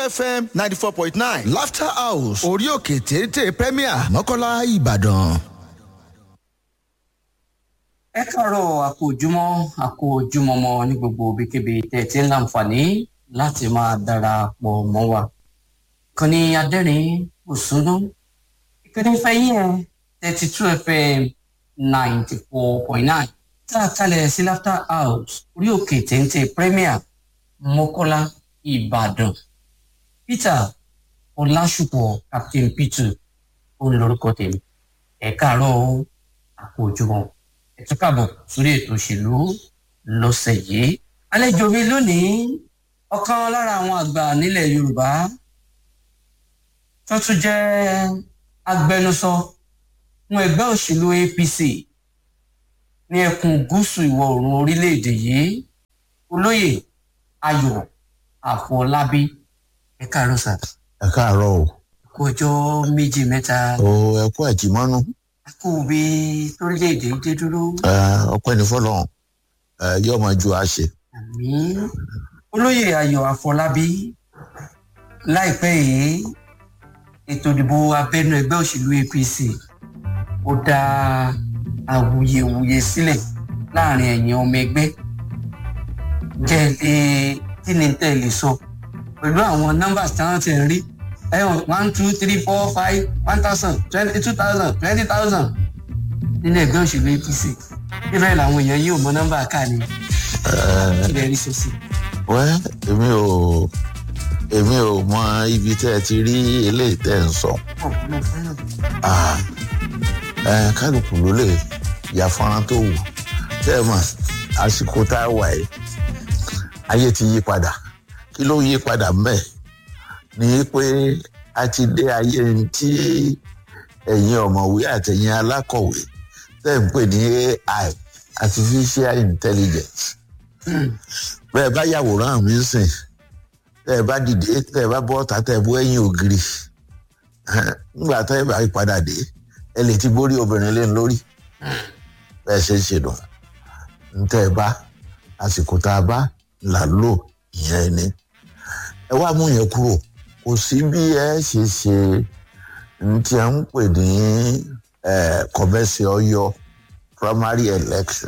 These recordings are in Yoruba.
fm ninety four point nine laughter house orí òkè téńté premier mọ́kànlá ìbàdàn. ẹ káàárọ̀ àkó ojúmọ́ àkó ojúmọ́ mọ́ ní gbogbo ibikíbi tẹ̀ tí ń láǹfààní láti máa darapọ̀ mọ́ wa. kan ní adẹ́rìn òsúnú ìpínlẹ̀ fẹ́yìn ẹ̀ thirty two fm ninety four point nine tá a kalẹ̀ sí laughter house orí òkè téńté premier mọ́kọ́lá ìbàdàn peter ọlásùpọ̀ captain peter òun lorúkọ tèmi ẹ káàárọ̀ àkó ojúmọ́ ẹ tún káàbọ̀ sórí ètò òṣèlú lọ́sẹ̀ yìí àlejò mi lónìí ọ̀kan lára àwọn àgbà nílẹ̀ yorùbá tó tún jẹ́ agbẹnusọ fún ẹgbẹ́ òṣèlú apc ní ẹkùn gúúsù ìwọ̀ oòrùn orílẹ̀-èdè yìí olóyè ayọ̀ àfọlábí ẹ káàárọ̀ sà ẹ káàárọ o kó ọjọ́ méjì mẹ́ta o ẹ kú àjìmọ́nú kó o bí torílẹ̀-èdè yìí dé dúró ọpẹ́ ní fọlọ́run ẹ, yóò máa ju àṣẹ. àmì olóyè ayọ̀ àfọlábí láìpẹ́ yìí ètò ìdìbò abẹ́nú ẹgbẹ́ òṣèlú apc ó dá awuyewuye sílẹ̀ láàrin ẹ̀yìn ọmọ ẹgbẹ́ jẹ́ lè kí ni tẹ́ lè sọ pẹ̀lú àwọn nọ́mbà tí wọ́n ti ń rí ẹ̀wọ̀n one two three four five one thousand twenty two thousand twenty thousand nínú ẹgbẹ́ òṣèlú apc níbẹ̀ làwọn èèyàn yóò mọ nọ́mbà ká ni kí lè rí sọ sí. wẹ́ èmi ò èmi ò mọ ibi tẹ́ ẹ ti rí eléyìí tẹ́ ẹ ń sọ. Ah, ẹ, kálukú ló lè ya fọ́nrán tó wù tẹ́ ẹ mọ̀ àsìkò tá a wà yìí ayé ti yí padà kí ló yí padà mbẹ́ ni pé a ti dé ayé tí ẹ̀yin ọ̀mọ̀wé àtẹ̀yin alákọ̀wé tẹ́ ń pè ní ai artificial intelligence bẹ́ẹ̀ bá yàwòrán mi sìn tẹ́ ẹ bá dìde tẹ́ ẹ bá bọ́ ọ̀tá tẹ́ ẹ bọ́ ẹ̀yìn ògiri nígbà tẹ́ ẹ bá padà dé ẹ lè ti borí obìnrin lé lórí bẹ́ẹ̀ ṣe ń ṣe nù ntẹ́ ẹ bá àsìkò tá a bá là lò ìyẹn ni ẹ wá mú yẹn kúrò kò sí bí ẹ ṣe ṣe ntí à ń pè ní kọ̀mẹ́sì ọyọ primary election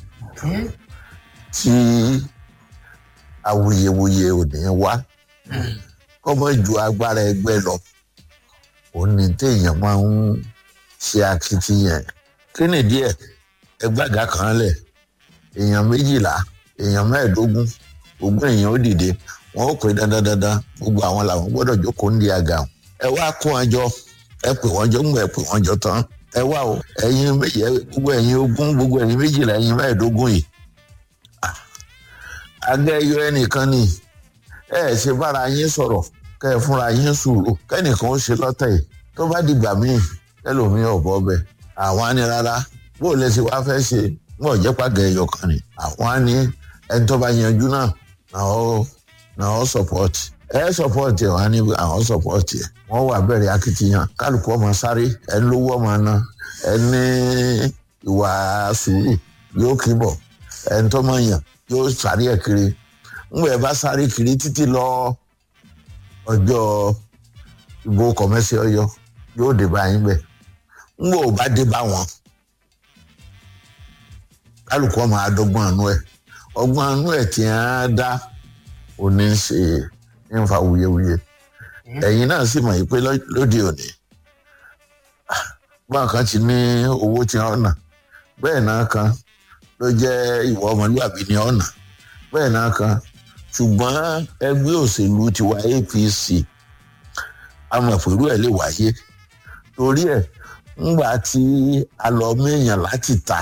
tí awuyewuye ò ní wá kọ́mọ ju agbára ẹgbẹ́ lọ òun ni téèyàn máa ń ṣe akitiyan kí ni díẹ̀ ẹgbàgà kan lẹ̀ èèyàn méjìlá èèyàn mẹ́ẹ̀ẹ́dógún ogún èèyàn ó dìde wọn ó pè dandandandan gbogbo àwọn làwọn gbọ́dọ̀ jókòó ń di àga wọn. ẹ wá kó wọn jọ ẹ pè wọn jọ ń gbọ ẹ pè wọn jọ tán ẹ wá o ẹyin méjì gbogbo ẹyin ogún gbogbo ẹyin méjìlá ẹyin mẹ́ẹ̀ẹ́dógún yìí agẹ́ ẹyọ ẹnìkan ni ẹ ẹ ṣe bára yín sọ̀rọ̀ kẹ ẹ fúnra yín sùúrù kẹ́nìkan ó ṣe lọ́tẹ̀ yìí tó bá dìgbà míì ẹlòmíì ọ̀bọ bẹ àwọn á ní rárá bó o lè ṣe wá fẹ́ ṣe wọn ò jẹ́ pàgẹ́ ẹyọ kan ni àwọn á ní ẹni tó bá yanjú náà náà ó náà ó support ẹ support ẹ wọn á ní àwọn support ẹ wọn wà bẹ̀rẹ̀ akitiyan kálukú ọmọ sáré ẹni lówó ọmọ náà ẹni ìwà sùúrù yóò kí bọ̀ ẹni tó mọ̀ yàn yóò sáré ẹ̀ kiri ńgbà ẹ bá sáré kiri títí lọ ọjọ́ ìbò kọ̀mẹ́sì ọyọ yóò dé báyìí bẹ́ẹ̀ ńgbà ò bá dé bá wọn kálukú ọmọ adọ́gbọ́n àánú ẹ̀ ọgbọ́n àánú ẹ̀ tí wọ́n á dá òní ń ṣe ń fa wuyewuye ẹ̀yin náà sì mọ̀ yìí pé lóde òní báwọn kan ti ní owó tí wọ́n nà bẹ́ẹ̀ náà kan ló jẹ́ ìwà ọmọlúwàbí ní ọ̀nà bẹ́ẹ̀ náà kan ṣùgbọ́n ẹgbẹ́ òṣèlú tiwa apc amọ̀pẹ̀rú ẹ̀ lè wáyé torí ẹ̀ ńgbà tí a lọ méèyàn láti ta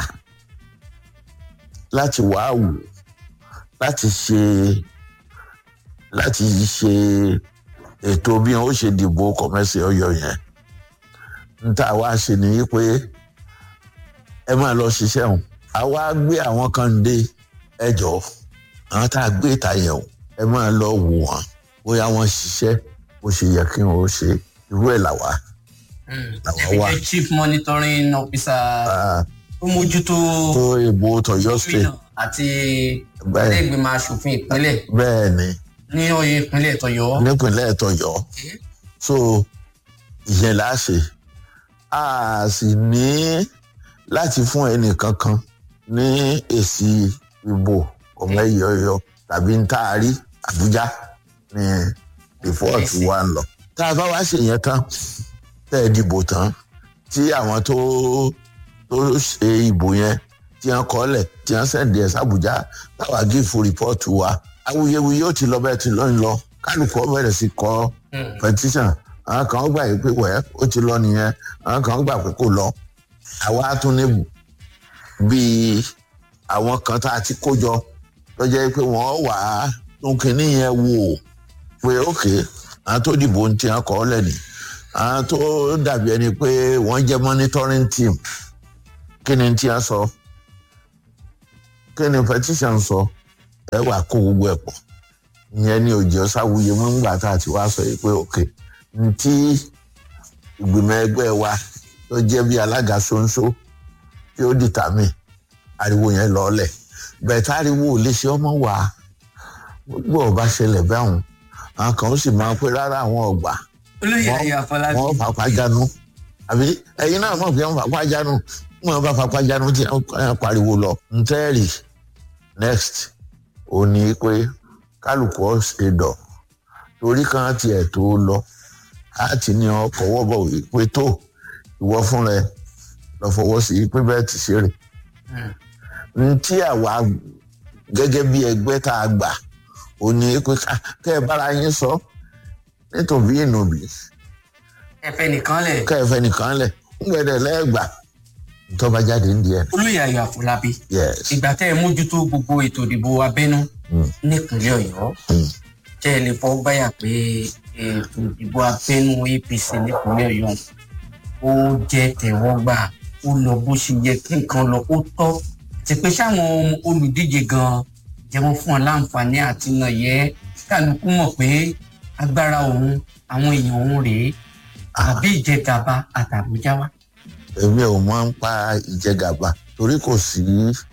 láti wá wò láti ṣe láti ṣe ètò bí wọn ó ṣe dìbò kọ̀mẹ́sì ọyọ yẹn ń tá a wá ṣe ni pé ẹ máa lọ ṣiṣẹ́ hàn a wá gbé àwọn kan dé ẹjọ́ àwọn tá a gbé ìta yẹn o ẹ máa lọ wò wọ́n bóyá wọ́n ṣiṣẹ́ bó ṣe yẹ kí wọ́n ó ṣe irú ẹ̀ làwa làwa wà. ẹ chief monitoring officer tó mójútó tó ìbò tọyọ state gómìnà àti Bẹ́ẹ̀. ilé ìgbìmọ̀ asòfin ìpínlẹ̀ bẹ́ẹ̀ ni ní oyè ìpínlẹ̀ tọ̀yọ́. nípínlẹ̀ tọ̀yọ́ so ìyẹn là á ṣe a sì ní láti fún ẹnìkankan ní èsì ìbò ọmọ ẹyọyọ tàbí ń taari àbújá ní rìpọ́ọ̀tù wa ń lọ tá a bá wá ṣe yẹn tán tẹ́ ẹ dìbò tán tí àwọn tó tó ṣe ìbò yẹn tí wọ́n kọ́lẹ̀ tí wọ́n sẹ̀ǹdì ẹ̀ sàbújá táwa gífù rìpọ́ọ̀tù wa awuyewuye ó ti lọ bẹ́ẹ̀ ti lọ́yìn lọ kálukú ọ bẹ̀rẹ̀ sí kọ́ petition àwọn kan gbà yìí pé wẹ́ẹ́ ó ti lọ nìyẹn àwọn kan gbà pé kò lọ àwa tún ní bíi àwọn kan tá a ti kó jọ tó jẹ́ pé wọ́n wà á tún kínní yẹn wò pé ókè àwọn tó dìbò ń tiẹ̀ kọ́ lẹ́nìí àwọn tó dàbí ẹni pé wọ́n jẹ́ monitoring team kí ni tí a sọ kí ni petition sọ ẹ wà kó gbogbo ẹ̀ pọ̀ ìyẹn ni òjò sáwùyé mọ́ ńgbà tá a ti wá sọ yìí pé òkè ntí ìgbìmọ̀ ẹgbẹ́ wa tó jẹ́ bí alága ṣoṣo tí ó dìtàmì ariwo yẹn lọ́ọ̀lẹ̀ bẹ́ẹ̀ táriwo ò lè ṣe ọmọ wa gbogbo ọba ṣẹlẹ̀ bẹ́hùn àwọn kan ó sì máa pé rárá àwọn ọgbà olóyè ayé àfọlábí. wọn fapá jánu àbí ẹyin náà mọ̀ pé wọn fapá jánu wọn bá fapá jánu tí wọn pariwo lọ ntẹ́ẹ̀rì next ò ní pé kálukú ọ̀sẹ̀ dọ̀ torí kan tiẹ̀ tó lọ láti ní ọkọ̀ wọ́bọ̀ wí pé tó ìwọ fún rẹ lọ fọwọ́ sí i pé bẹ́ẹ̀ ti ṣe rè ntí àwa gẹ́gẹ́ bí ẹgbẹ́ tá a gbà ò ní pé ká- kẹ́ ẹ bára yín sọ nítorí ìnùbí ẹfẹ nìkan lẹ kẹfẹ nìkan lẹ ńgbẹdẹ lẹgbà tọba jáde ń di ẹ olóyè ayé àfọlábí yes ìgbà tẹ ẹ mójútó gbogbo ètò ìdìbò abẹnú Mm. nípínlẹ̀ Ọ̀yọ́ Mm. tẹ ẹ lè fọ báyà pé ètò ìdìbò abẹnú APC nípínlẹ̀ Ọ̀yọ́ ó jẹ́ tẹ́wọ́gbà ó lọ bó ṣe yẹ kí nǹkan lọ ó tọ́ àti pé sáwọn olùdíje gan jẹmọ fún ọ láǹfààní àti nàyẹ kálukú mọ̀ pé agbára òun àwọn èèyàn òun rèé àbí ìjẹgàba àtàbújá wa. èmi ò máa ń pa ìjẹgàba torí kò sí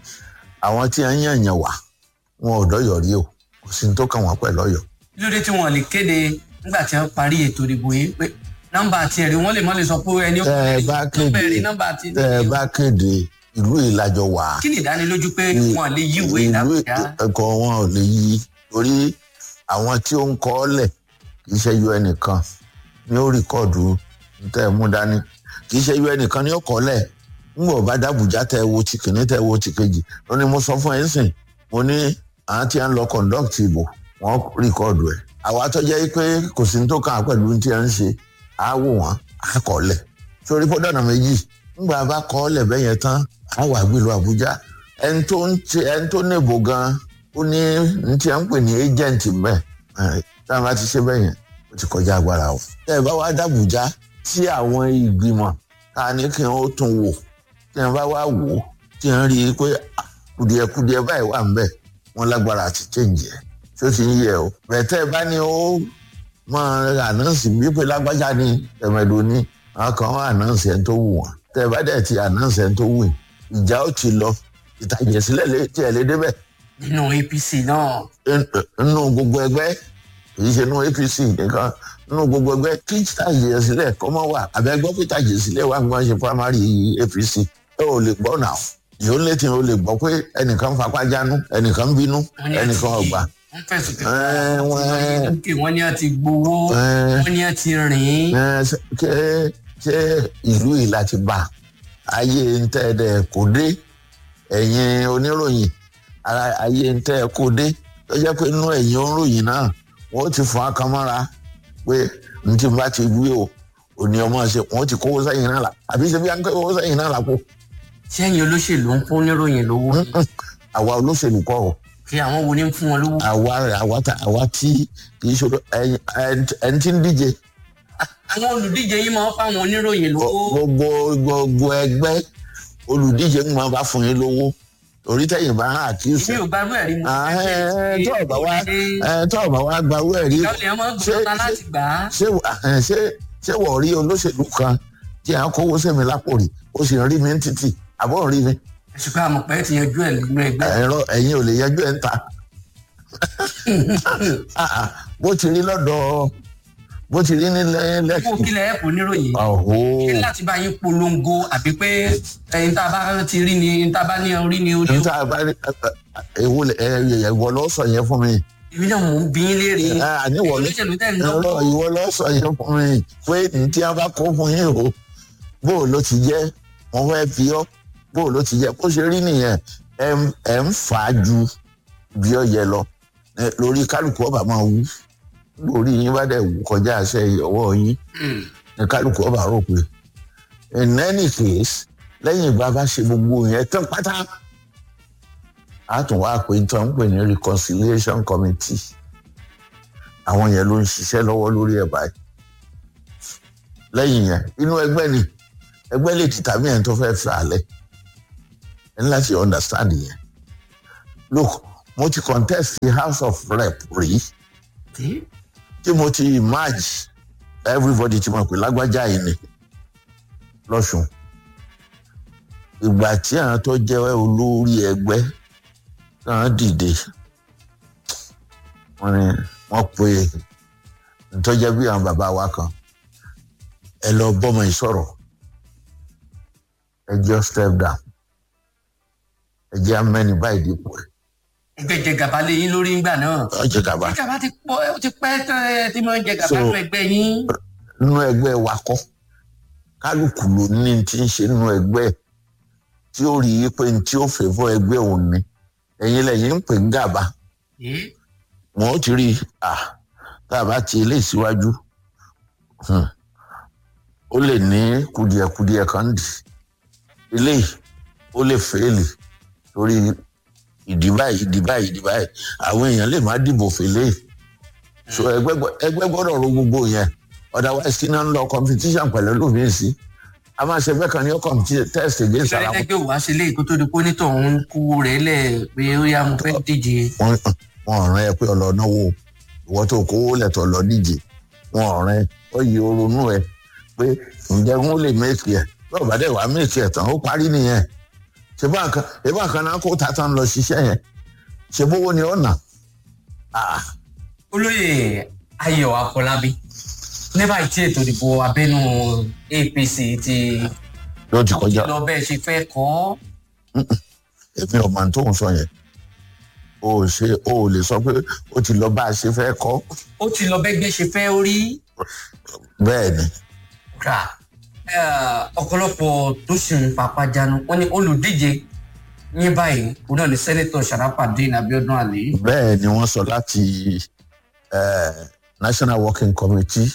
àwọn tí a ń yànyàn wá wọn ò dọyọ rí o kò sí ní tó kàn wọn pẹ̀lú Ọ̀yọ́ lóde tí wọn lè kéde nígbà tí wọn parí ètò ìdìbò yìí pé nọ́mbà tiẹ̀ rí wọn lè mọ lè sọ pé ẹni ó tẹ ẹ bá nọ́mbà rí kéde nọ́mbà ti tẹ ẹ bá kéde ìlú ìlàjọ wà kí ni ìdánilójú pé wọn lè yí ìwé ìlú ìdàbọjá ẹkọ wọn ò lè yí torí àwọn tí ó ń kọ ọ lẹ kì í ṣe yọ ẹnìkan ní ó rìkọọdù tẹ ẹ mú dání kì í ṣe yọ ẹnìkan ní ó kọ lẹ ńgbọ bá dàbújá tẹ ẹ wo ti kìíní tẹ ẹ wo ti kejì lónìí mo sọ fún ẹ ń sìn mo ní àwọn tí a ń lọ conduct ìbò wọn rìkọọdù ẹ àwa tó jẹ́ pé kò sí ní tó kàn án pẹ̀lú tí a ń ṣe á wò wọ́n á kọ́ lẹ̀ sórí pọ́dọ̀nà méjì ńgbà bá kọ́ lẹ̀ bẹ́yẹn tán á wà gbìlú àbújá ẹni tó ń ti ẹni tó níbo gan ó ní ní tí a ń pè ní agent mbẹ tá a bá ti ṣe bẹ́yẹn ó ti kọjá agbára o. tẹ́ ẹ bá wá dàbújá tí àwọn ìgbìmọ̀ tá a ní kí wọ́n tún wò tí wọ́n bá wá wò ó tí wọ́n rí i pé ah, kùdìẹ̀kùdìẹ̀ báyìí wà ń bẹ̀ wọ́n lágbára àti change ẹ̀ tí ó ti ń yẹ o. bẹ̀tẹ̀ bá ní ó máa ànáǹsì bí pé lágbájá ni tẹ̀mẹ̀dò ni àwọn kan wọ́n ànáǹsì ẹni tó wù wọ́n tẹ́ ẹ bá dẹ̀ ti ànáǹsì ẹni tó wù yín ìjà ó ti lọ ìtàjẹ̀sílẹ̀ lè tiẹ̀ lé débẹ̀ nínú APC náà nínú gbogbo ẹgbẹ́ kìí ṣe nínú APC nìkan nínú gbogbo ẹgbẹ́ kí ìtàjẹ̀sílẹ̀ kọ́ mọ́ wà àbẹ́gbọ́ pé ìtàjẹ̀sílẹ̀ wà gbọ́n ṣe primary APC ẹ ò lè gbọ́ náà yóò létí o lè gbọ́ pé ẹnìkan fapá jánu ẹnìkan bínú Wọ́n ní ẹnìkan àti- ọgbà wọ́n fẹ̀sùn pé Ẹ, wọ́n- òkè wọ́n ní àti gbowó Ẹ. wọ́n ní àti rìn Ẹ, ṣe ṣe- ṣe ìlú yìí láti bá ayé ń tẹ́ ẹ dẹ̀ kó dé ẹ̀yin oníròyìn ara- ayé ń tẹ́ ẹ kó dé tó jẹ́ pé inú ẹ̀yin oníròyìn náà wọ́n ti fún akamọ́ra pé n tí bá ti wí o òní ọmọ ṣe wọ́n ti kówó sẹ́yìn náà la àbí ṣe bí wọ́n kówó sẹ́yìn náà la kó sẹ́yìn olóṣèlú ń fún oníròyìn lówó àwa olóṣèlú kọ́ o kí àwọn wo ni ń fún wọn lówó. àwa àwa ta- àwa tí kì í ṣòro ẹ̀yin- ẹni- ẹni tí ń díje àwọn olùdíje yìí máa ń fáwọn oníròyìn lówó. gbogbo gbogbo ẹgbẹ́ olùdíje ń máa bá fún yín lówó orí tẹ̀yìn bá hàn àkíyèsí èmi ò gbárù ẹ̀rí mu. tó ọ̀bà wa tó ọ̀bà wa gba owó ẹ̀rí ìyá olè máa ń ṣé gbọ́dọ̀ láti gbà á. ṣé ẹ̀, ṣé ṣé wọ́n rí olóṣèlú kan tí à ń kówó sẹ́mi lápò rí ó sì ń rí mi ní títì àbọ̀ ń rí mi ṣùgbọ́n àmọ̀ pé ti yanjú ẹ̀ nínú ẹgbẹ́. ẹ̀rọ ẹ̀yin ò lè yanjú ẹ̀ ń ta Ah, ah, bó ti rí lọ́dọ̀ bó ti rí nílẹ̀ fún lẹ́kì. kílẹ̀ ẹ̀kọ́ níròyìn ọ̀hó ṣé láti bá yín polongo àbí pé ẹyin tá a bá ti rí ni ẹyin tá a bá ní orí ni orí níta bá rí ewu ìwọ lọ sọ yẹn fún mi. èmi náà mò ń bí yín léèrè Ah, àníwọ̀ ló olóṣèlú tẹ̀ ń ẹ̀rọ lọ́wọ́ ìwọ lọ sọ yẹn fún mi pé ní tí a bá kó fún yín o bó o ló ti jẹ́ wọ́n fẹ́ fi ọ́ bó o ló ti jẹ́ bó ṣe rí nìyẹn ẹ̀ ń- ẹ̀ ń fà á ju bí ọ yẹ lọ Eh, lórí kálukú ọba máa wú lórí yín bá dẹ̀ wù kọjá àṣẹ ọwọ́ yín Hmm. ní kálukú ọba rò pé in any case lẹ́yìn ìgbà bá ṣe gbogbo yẹn tán pátá a tún wá pé tán ń pè ní reconciliation committee àwọn yẹn ló ń ṣiṣẹ́ lọ́wọ́ lórí ẹ̀ báyìí lẹ́yìn yẹn inú ẹgbẹ́ ni ẹgbẹ́ lè ti tàbí ẹni tó fẹ́ fẹ́ alẹ́ ẹ ní láti understand yẹn look mo ti contest the house of rep rí Tí? tí mo ti merge everybody ti mọ̀ pé lágbájá yìí ni lọ́sùn ìgbà tí àwọn tó jẹ́ olórí ẹgbẹ́ náà dìde wọ́n ní wọ́n pe ntọ́jẹ́ bí àwọn bàbá wa kan ẹ lọ bọ́mọ yìí sọ̀rọ̀ ẹ jọ step down ẹ jẹ́ amẹ́ni báyìí dípò ẹ̀ ẹgbẹ́ jẹ gàba lé yín lórí ńgbà náà ọ jẹ́ gàba gàba ti pọ̀ ó ti pẹ́ tán ẹ tí mo ń jẹ gàba So- nínú ẹgbẹ́ yín nínú ẹgbẹ́ wa kọ́ kálukú ló ní ti ń ṣe nínú ẹgbẹ́ tí ó rí i pé ní tí ó fẹ́ fọ́ ẹgbẹ́ òun ni ẹ̀yin lẹ́yìn ń pè ń gàba Ẹ́, wọn ó ti rí i à tá a bá ti ilé ìsíwájú hmm, ó lè ní kùdìẹ̀kùdìẹ̀ kan dì ilé ó lè fẹ́ẹ̀lì torí ìdí báyìí ìdí báyìí ìdí báyìí àwọn èèyàn lè má dìbò fẹ́lẹ́ so ẹgbẹ́ gbọ́- ẹgbẹ́ gbọ́dọ̀ ro gbogbo yẹn otherwise kí náà ń lọ competition pẹ̀lú lómìn sí a máa ṣe bẹ́ẹ̀ kan ní ó contest against ara ìṣẹ̀lẹ̀ wọn ẹgbẹ́ wàá ṣe léyìí kó tó di pé onítọ̀ ń kú rẹ̀ lẹ̀ pé ó yá mo fẹ́ díje wọn wọn rán ẹ pé ọlọ náwó ìwọ tó kówó lẹtọ lọ díje wọn rán ẹ ó yí oronú ẹ pé ǹjẹ́ wọn lè méèkì ẹ bọ́ọ̀ bá dẹ̀ wá méèkì ẹ tán ó parí nìyẹn ṣé bá nǹkan ṣé bá nǹkan náà kó tata ń lọ ṣiṣẹ́ yẹn ṣé bówó ni ó nà Ah, olóyè ayọ̀ afọlábí ní báyìí tí ètò ìdìbò abẹ́nú apc ti ló ti kọjá lọ bẹ́ẹ̀ ṣe fẹ́ kọ́ èmi ọmọ tó ń sọ yẹn o ò ṣe o ò lè sọ pé ó ti lọ bá a ṣe fẹ́ kọ́ ó ti lọ bẹ́gbẹ́ ṣe fẹ́ rí bẹ́ẹ̀ ni rà ọ̀pọ̀lọpọ̀ tó sì ń papá jánu wọ́n ní olùdíje ní báyìí òun náà ní sẹ́nẹ́tọ̀ sharafadin abiodun ali bẹ́ẹ̀ ni wọ́n sọ láti eh, national working committee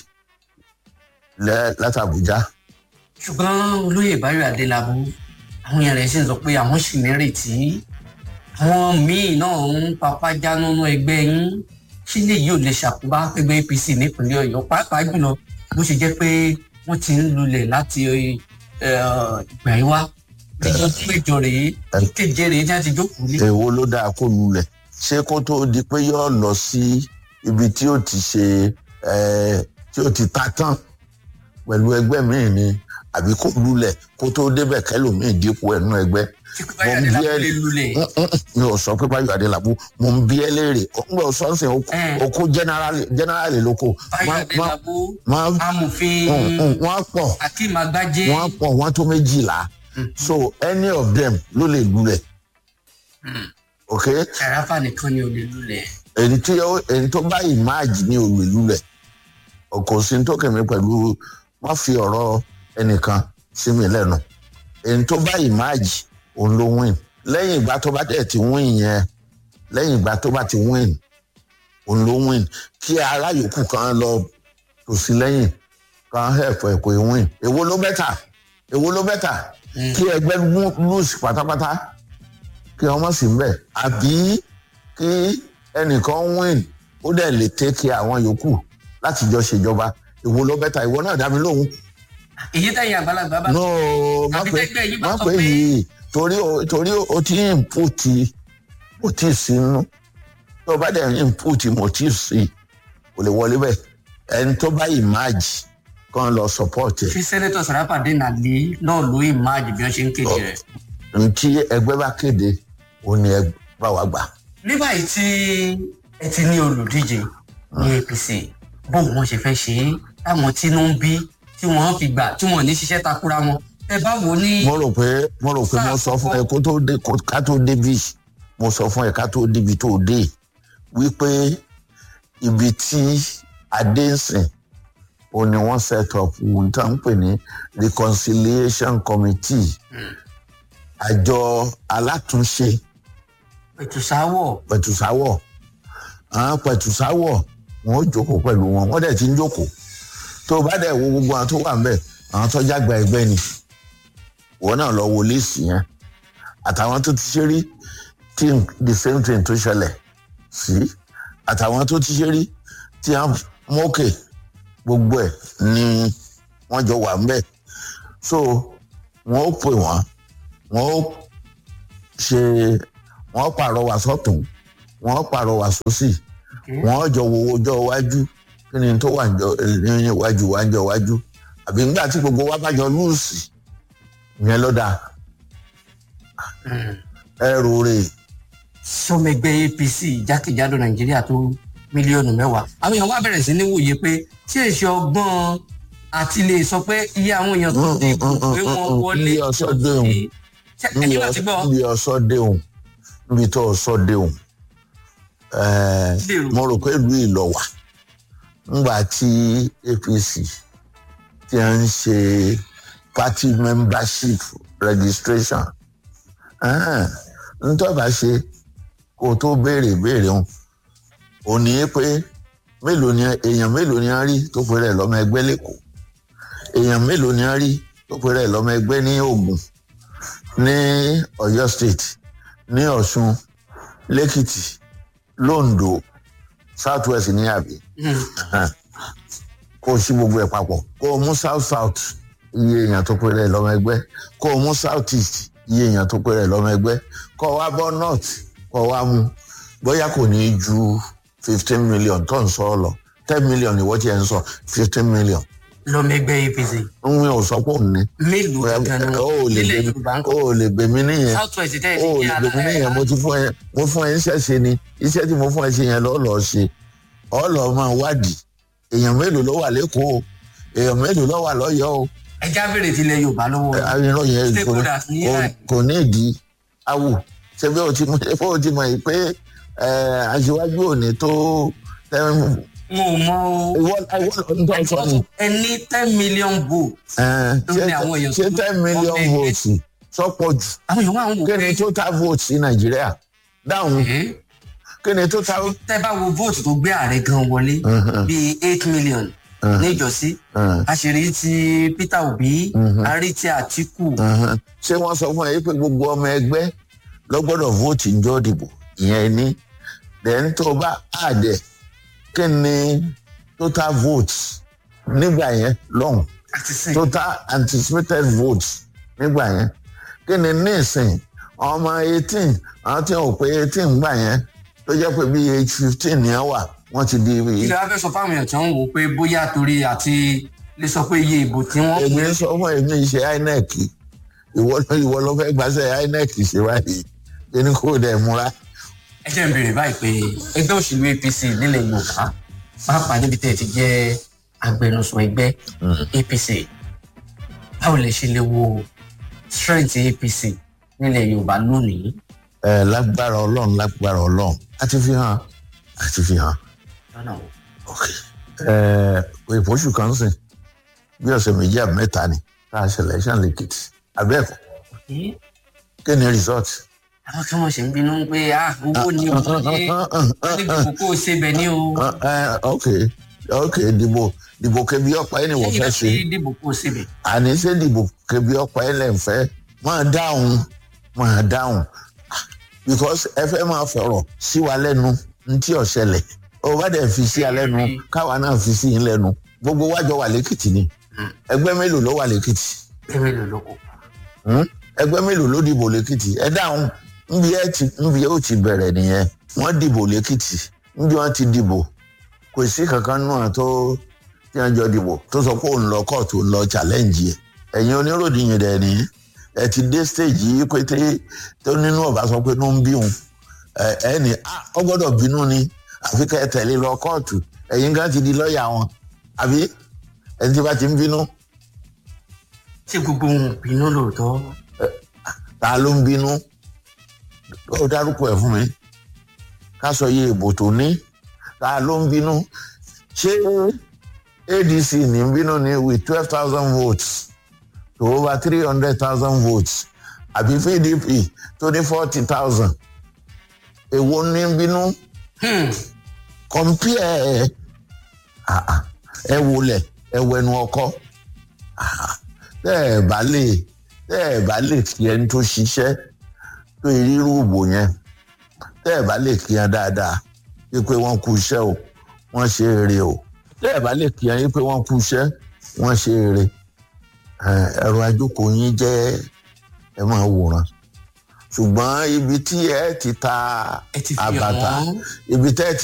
lẹ́- láti abuja ṣùgbọ́n olóyè báyọ̀ adélábù àwọn èèyàn rẹ̀ sì ń sọ pé àwọn sì nírètí àwọn míì náà ń papá jánu nínú ẹgbẹ́ yín kí lèyí ò lè ṣàkóbá ẹgbẹ́ apc nípínlẹ̀ ọ̀yọ́ pàápàá jùlọ bó ṣe jẹ́ pé wọ́n ti ń lulẹ̀ láti eh, ìgbà yìí wá bí ọdún mẹ́jọ rèé kéje rèé tí wọ́n ti jókòó lé. èwo ló dáa kó lulẹ̀ ṣé kó tó di pé yóò lọ sí ibi tí ó ti ṣe eh, tí ó ti ta tán pẹ̀lú ẹgbẹ́ míì ni àbí kó lulẹ̀ kó tó débẹ̀ kẹlòmíì dípò ẹnu ẹgbẹ́ tí kò bá yàrá lápò lè lulẹ̀. mi ò sọ pé báyọ̀ adélábù mo ń bí ẹ léèrè ó ń gbọ́ sọ́ọ̀sì Eh. okó generally lóko báyọ̀ adélábù wọ́n amòfin pọ̀ akeem agbájé wọ́n pọ̀ wọ́n tó méjìlá so any of them ló lè lulẹ̀ ok sàràfà nìkan ni ò lè lulẹ̀. èyí tí ó èyí tó bá ìmáàjì ní olè lulẹ̀ kò sí ní tó kẹ̀mí pẹ̀lú wọ́n fi ọ̀rọ̀ ẹnìkan sí mi lẹ́nu èyí tó bá ìmáàjì òun ló win lẹ́yìn ìgbà tó bá dẹ̀ ti win yẹn lẹ́yìn ìgbà tó bá ti win òun ló win kí ará yòókù kan lọ tò sí lẹ́yìn kan help ẹ̀ kò ì win èwo ló bẹ́tà èwo ló bẹ́tà kí ẹgbẹ́ lose pátápátá kí ọmọ sì ń bẹ̀ àbí kí ẹnìkan win ó dẹ̀ lè take care àwọn yòókù láti jọ ṣèjọba èwo ló bẹ́tà ìwọ náà dá mi lóhùn èyí tẹ̀yìn àgbàlagbà bá. no má Àbí pé tẹ́gbẹ́ yìí bá má sọ pé pé- yìí torí o torí o ti ń input o ti sínú tó o bá dẹ̀ ń input motive sí kò lè wọlé bẹ́ẹ̀ ẹni tó bá ìmáàjì kan lọ support ẹ̀ fi sẹ́nẹ́tọ̀ sàràfà dènà lé náà ló ìmáàjì bí wọ́n ṣe ń kéde rẹ̀. ntí ẹgbẹ́ bá kéde òun ni ẹ bá wa gbà. ní báyìí tí ẹ ti ní olùdíje ní apc bóun wọn ṣe fẹ́ ṣe é táwọn tínú ń bí tí wọ́n fi gbà tí wọ́n ní ṣiṣẹ́ takura wọn ẹ bá wo ní. mo rò pé mo rò pé mo sọ fún ẹ kó tó dé kó- ká tó débi mo sọ fún ẹ ká tó débi tó dé wípé ibi tí adé ń sìn ó ní wọ́n set up ohun tí wọ́n ń pè ní reconciliation committee àjọ alátúnṣe ètùsáwọ̀ pẹ̀tùsáwọ̀ àwọn pẹ̀tùsáwọ̀ wọn ó jókòó pẹ̀lú wọn wọ́n dẹ̀ ti ń jókòó tó o bá dẹ̀ wo gbogbo àwọn tó wà ńbẹ̀ àwọn tó jágba ẹgbẹ́ ni wọn náà lọ wo líìsì yẹn àtàwọn tó ti ṣe rí tí the same thing tó ṣẹlẹ̀ sí àtàwọn tó ti ṣe rí tí wọ́n mókè gbogbo ẹ̀ ni wọ́n jọ wà ńbẹ̀ so wọ́n ó pè wọ́n wọ́n ó ṣe wọ́n pàrọwà sọ́tún wọ́n pàrọwà sósì wọ́n jọ wo ọjọ́ iwájú kí ni tó wà ní iwájú wá jọ iwájú àbí nígbà tí gbogbo wa bá jọ lùsì yẹn ló dáa ẹrù rè sọmẹgbẹ apc jákèjádò nàìjíríà tó mílíọnù mẹ́wàá àwọn èèyàn wá bẹ̀rẹ̀ sí ní wòye pé tí èsì ọgbọ́n àti lè sọ pé iye àwọn èèyàn tó dìbò pé wọ́n wọlé Iye ọ̀sọ́ déhùn. ẹni láti gbọ́ níbi ọsọ déhùn níbi tó ọsọ déhùn ẹẹ Lérò. mo rò pé ìlú ìlọwà ńgbà tí apc ti ń ṣe party membership registration ẹn, ntọ́ba ṣe kó o tó béèrè béèrè wọn ò ní í pé mélòó ni èèyàn mélòó ni a rí tó pe rẹ̀ lọ́mọ ẹgbẹ́ lẹ́kọ̀ọ́ èèyàn mélòó ni a rí tó pe rẹ̀ lọ́mọ ẹgbẹ́ ní Ògùn ní Ọ̀yọ́ state ní Ọ̀ṣun lẹ́kìtì londo south west ní àbí kó o ṣí gbogbo ẹ̀ papọ̀ kó o mú south south iye èèyàn tó pe rẹ̀ lọ́mọ ẹgbẹ́ kó o mú south east iye èèyàn tó pe rẹ̀ lọ́mọ ẹgbẹ́ kó o wá bọ́ north kó o wá mú bóyá kò ní í ju fifteen million tó ń sọ ọ lọ ten million ìwọ tí ẹ ń sọ fifteen million lọmẹgbẹ apc ń wí ò sọ pé òun ní mélòó gangan ni ó wọn lè nílẹ̀ bèmí yorùbá ń ó kọ́ lè bèmí nìyẹn south west tẹ́ ẹ ó ti lè di bèmí nìyẹn mo ti fún ẹ mo fún ẹ iṣẹ́ ṣe ni iṣẹ́ tí mo fún ẹ ṣe yẹn lọ́ọ́ lọ́ọ́ ṣe ọ́ lọ́ọ́ máa wádìí èèyàn mélòó ló wà lẹ́kọ̀ọ́ èèyàn mélòó ló wà lọ́yọ̀ọ́ o ẹja bèrè tilẹ̀ yorùbá lọ́wọ́ àyìnrán yẹn kò- Stakeholders ní kò- ẹ̀. kò ní ìdí awù ṣe bí o ti mọ ṣe bí o ti mọ yìí pé ẹ, aṣíwájú òní tó ẹ, n ò mọ o ìwọ ìwọ ń tọ́ sọ ni ẹni ten million votes ẹ, Ló ní ṣé àwọn èèyàn ṣé tó- ten million ọmọ ẹgbẹ́. votes sọ́pọ̀ jù àwọn èèyàn wà ń wò kí pé ni total votes ní nàìjíríà dáhùn ẹ̀, kí ni total. tẹ́ bá wo vote tó gbé ààrẹ gan wọlé Mhm. bíi eight million Mhm. níjọ́sí Mhm. àṣírí ti peter obi Mhm. àrí ti àtìkù Uhum. ṣé wọ́n sọ fún ẹ pé gbogbo ọmọ ẹgbẹ́ ló gbọ́dọ̀ vote ńjọ́ dìbò ìyẹn ní then tó o bá àdẹ kí ni total votes nígbà yẹn lọ́hùn àti sìn total anticipated votes nígbà yẹn kí ni nísìn ọmọ eighteen àwọn tí wọn ò pé eighteen gbà yẹn tó jẹ́ pé bíi age fifteen ni wọ́n wà wọ́n ti di ilé wa fẹ́ sọ fáwọn èèyàn tí wọ́n ń wò pé bóyá torí àti lè sọ pé iye ìbò tí wọ́n èmi ń sọ fún èmi ṣe inec ìwọ ìwọ ló fẹ́ gbàṣẹ inec ṣe báyìí kí ni kò dẹ̀ múra. ẹ jẹ́ ń béèrè báyìí pé ẹgbẹ́ òṣèlú apc nílẹ̀ yorùbá pàápàá níbi tẹ́ ẹ ti jẹ́ agbẹnusọ ẹgbẹ́ apc báwo lè ṣe lè wo strength apc nílẹ̀ yorùbá lónìí. ẹ lágbára ọlọ́run lágbára ọlọ́run a ti fi hàn a ti fi hàn lọ́nà wo. ok ẹ ìpọ́sù kan sìn bí ọ̀sẹ̀ méjì àbí mẹ́ta ni tá a ṣe election lẹ́kìtì abẹ́ẹ̀kọ́ Ẹ́, kí ni result. àwọn tí wọ́n ṣe ń bínú pé ah owó ni owó ni wọ́n ní gbogbo kó o ṣe bẹ̀ ní o. Ẹ, ẹ, ok ok dìbò dìbò kẹbi ọ̀pá ẹni wọ́n lẹ́yìn fẹ́ náà ṣe fi dìbò kó o ṣe bẹ̀. àní ṣé dìbò kẹbi ọ̀pá ẹni fẹ́ máa dáhùn máa dáhùn because ẹ fẹ́ máa fọ̀rọ̀ sí wa lẹ́nu ntí ọ̀ṣẹlẹ̀ ó bá dẹ̀ fi sí alẹ́ nu káwa náà fi sí yín lẹ́nu gbogbo wájọ wà lẹ́kìtì ni ẹgbẹ́ mélòó ló wà lẹ́kìtì ẹ̀mí ló ló kó. Hmm? ẹgbẹ́ mélòó ló dìbò lẹ́kìtì ẹ dáhùn nbí ẹ ti nbí ó ti bẹ̀rẹ̀ nìyẹn wọ́n dìbò lẹ́kìtì nbí wọ́n ti dìbò kò sí kankan náà tó tí wọ́n jọ dìbò tó sọ pé òun lọ kóòtù òun lọ challenge yẹ ẹ̀yin oníròyìn dẹ̀ ní ẹ ti dé stage yìí pété tó nínú ọba sọ pé ló ń bí òun ẹ ẹ ní "Ah, ọ gbọ́dọ̀ bínú ni àfi kẹ́ ẹ tẹ̀lé lọ kóòtù ẹ̀yin kan ti di lọ́ọ̀yà wọn àbí ẹni tí bá ti ń bínú ṣé gbogbo wọn ò bínú lóòótọ́ ta ló ń bínú ó dárúkọ ẹ̀ fún mi ká sọ iye ìbò tó ní ta ló ń bínú ṣé adc ní ń bínú ni with twelve thousand votes to over three hundred thousand votes àbí pdp tó ní forty thousand èwo ní ń bínú compare ah, ah, ẹ wọlé ẹ wẹnu ọkọ ah, tẹ ẹ bá lè tẹ ẹ bá lè kí ẹni tó ṣiṣẹ́ tó irú ìbò yẹn tẹ ẹ bá lè kí ẹ dáadáa wípé wọ́n kú iṣẹ́ o wọ́n ṣe eré o tẹ ẹ bá lè kí ẹ wípé wọ́n kú iṣẹ́ wọ́n ṣe eré ẹ̀rọ ajókòó yín jẹ́ ẹ máa wòran ṣùgbọ́n ibi tí ẹ ti ta ẹ ti fi hàn àbàtà wọ́n. ibi tẹ́ ẹ ti